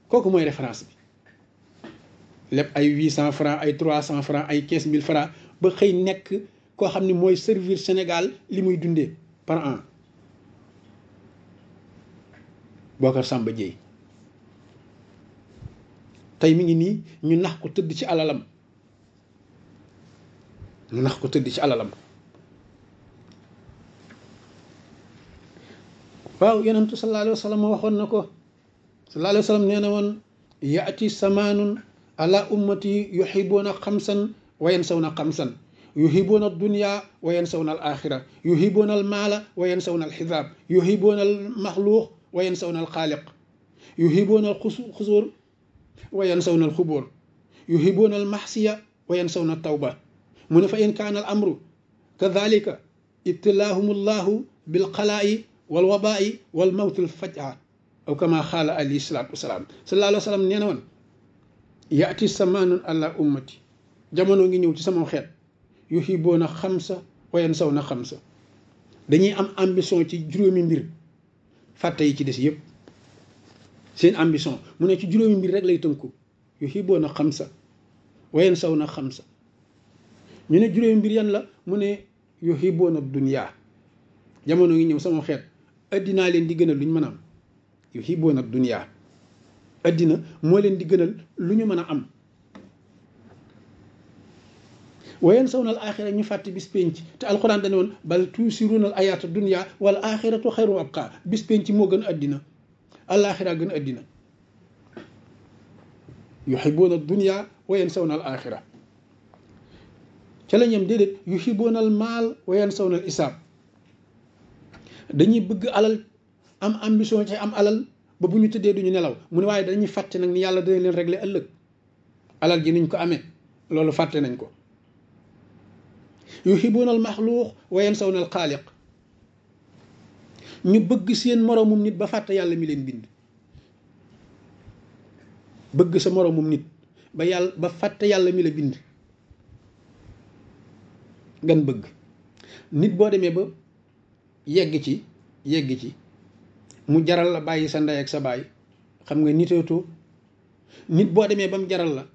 kooku mooy référence bi lépp ay huit cent francs ay trois cent francs ay quinze mille francs ba xëy nekk koo xam ne mooy servir Sénégal li muy dundee par an Bocar Samba Dièye tey mi ngi nii ñu nax ko tëdd ci alalam ñu nax ko tëdd ci alalam waaw yonentu sallallahu alayhi wa sallam waxoon na ko sallallahu alayhi wa sallam nee na woon yaati samaanun ala ummati yuhibuuna xamsan wa yansawna xamsan yuhibuuna dunya wa yansawna al axira yuhibuuna al maala wa yansawna al xisaab yuhibuuna al maxluuq wa yansawna al xaaliq yuhibuuna al xusuur wa yansawna al xubóor yuhibuuna al maxsiya wa yansawna al tawba mu ne fa in kaana al amru kadalika ibtilaahum allahu bil xalaa'i wal wabaa'i wal mawtil fajaa aw kama xaala alayhi salaatu wasalaam sallallahu alayhi wa sallam nee na woon yaati samaanun ala ummati jamono ngi ñëw ci sama xeet yuhibuuna xamsa wa yansawna xamsa dañuy am ambition ci juróomi mbir fàtte yi ci des yëpp seen ambition mu ne ci juróomi mbir rek lay tënku yuhibuuna xamsa wa yansawna xamsa ñu ne juróomi mbir yan la mu ne yuhibuuna dunya jamono ngi ñëw sama xeet addinaa leen di gënal lu ñu mën a am yuhibuuna dunya addina moo leen di gënal lu ñu mën a am wayen saw na al axira ñu fàtte bis penc te alxuraan dane woon bal tuusiruuna al ayaata dunya wal axiratu xayru abqa bis penc moo gën addina alaxira gën addina yuhibuuna dunya wayen saw na al axira ca la ñem déedéet yuhibuuna al maal wayen saw na al isaab dañuy bëgg alal am ambition ci am alal ba bu ñu tëddee duñu nelaw mu ne waaye dañuy fàtte nag ni yàlla dana leen régler ëllëg alal ji niñ ko amee loolu fàtte nañ ko yuhibuuna al maxluuq wa yansawna al xaaliq ñu bëgg seen moroomum nit ba fàtte yàlla mi leen bind bëgg sa moroomum nit ba yàlla ba fàtte yàlla mi la bind gan bëgg nit boo demee ba yegg ci yegg ci mu jaral la bàyyi sa ndey ak sa baay xam nga niteetoo nit boo demee ba mu jaral la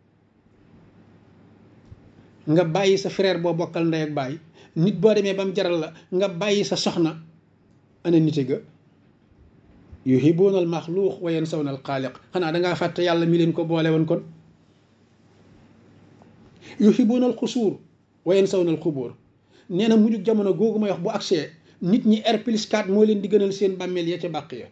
nga bàyyi sa frère boo bokkal ndey ak baay nit boo demee ba mu jaral la nga bàyyi sa soxna ana nite ga yuhibuuna al maxluuq wa yansawna al xaaliq xanaa dangaa fàtte yàlla mi leen ko boole woon kon yuhibuuna al xusuur wa yansawna al xubóor nee na mujjug jamono googu may wax bu agsee nit ñi R plus 4 moo leen di gënal seen bàmmeel ya ca bàq ya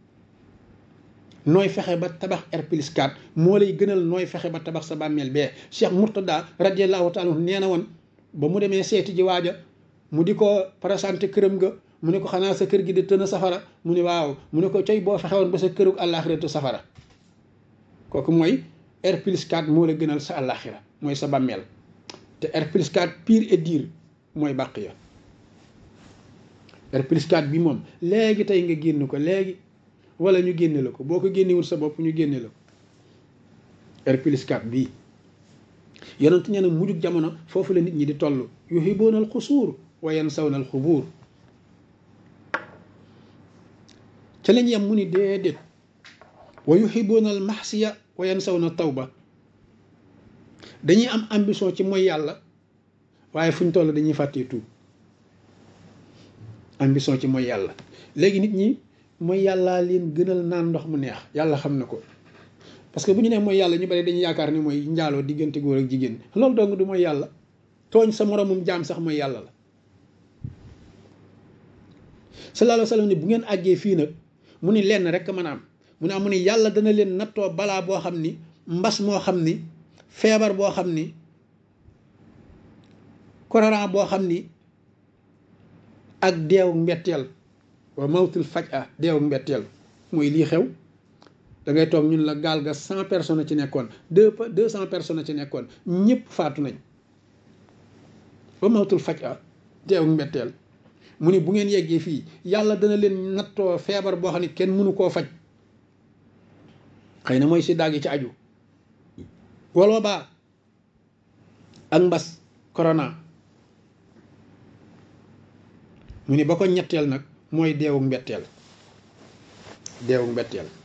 nooy fexe ba tabax R plus 4 moo lay gënal nooy fexe ba tabax sa bàmmeel bee Cheikh Mourtada radiallahu taala nee na woon ba mu demee seeti ji waaja mu di ko présenté këram ga mu ne ko xanaa sa kër gi di tën a safara mu ne waaw mu ne ko coy boo fexe woon ba sa kërug àllaaxiratu safara kooku mooy R plus 4 moo la gënal sa àllaaxira mooy sa bàmmeel te R plus 4 pire et dire mooy bàq ya R plus 4 bi moom léegi tey nga génn ko léegi wala ñu génne la ko boo ko génnewul sa bopp ñu génne la ko R plus 4 bii yonent nee na mujjug jamono foofu la nit ñi di toll yuhibuuna al xusuur wa yansawna al xubuur ca lañ yem mu ni déedéet wa yuhibuuna al maxsiya wa yansawna tawba dañuy am ambition ci mooy yàlla waaye fu ñu toll dañuy fàttee tuub ambition ci mooy yàlla léegi nit ñi mooy yàllaa leen gënal naan ndox mu neex yàlla xam na ko parce que bu ñu nee mooy yàlla ñu bari dañuy yaakaar ni mooy njaaloo diggante góor ak jigéen loolu dong du mooy yàlla tooñ sa moromum jaam sax mooy yàlla la sallallahu alayhi wa sallam ne bu ngeen àggee fii nag mu ni lenn rek mën a am mu ne am mu ne yàlla dana leen nattoo balaa boo xam ni mbas moo xam ni feebar boo xam ni korona boo xam ni ak deewu mbetteel wa mawtul faj a deewu mbetteel mooy lii xew da ngay toog ñun la gaal ga cent personnes ci nekkoon deux deux cent personnes ci nekkoon ñëpp faatu nañ wa mawtul faj a deewu mbetteel mu ni bu ngeen yeggee fii yàlla dana leen nattoo feebar boo xam ne kenn mënu koo faj xëy na mooy si daag yi ci aju wala baa ak mbas corona mu ni ba ko ñetteel nag mooy deewu mbetteel deewu mbetteel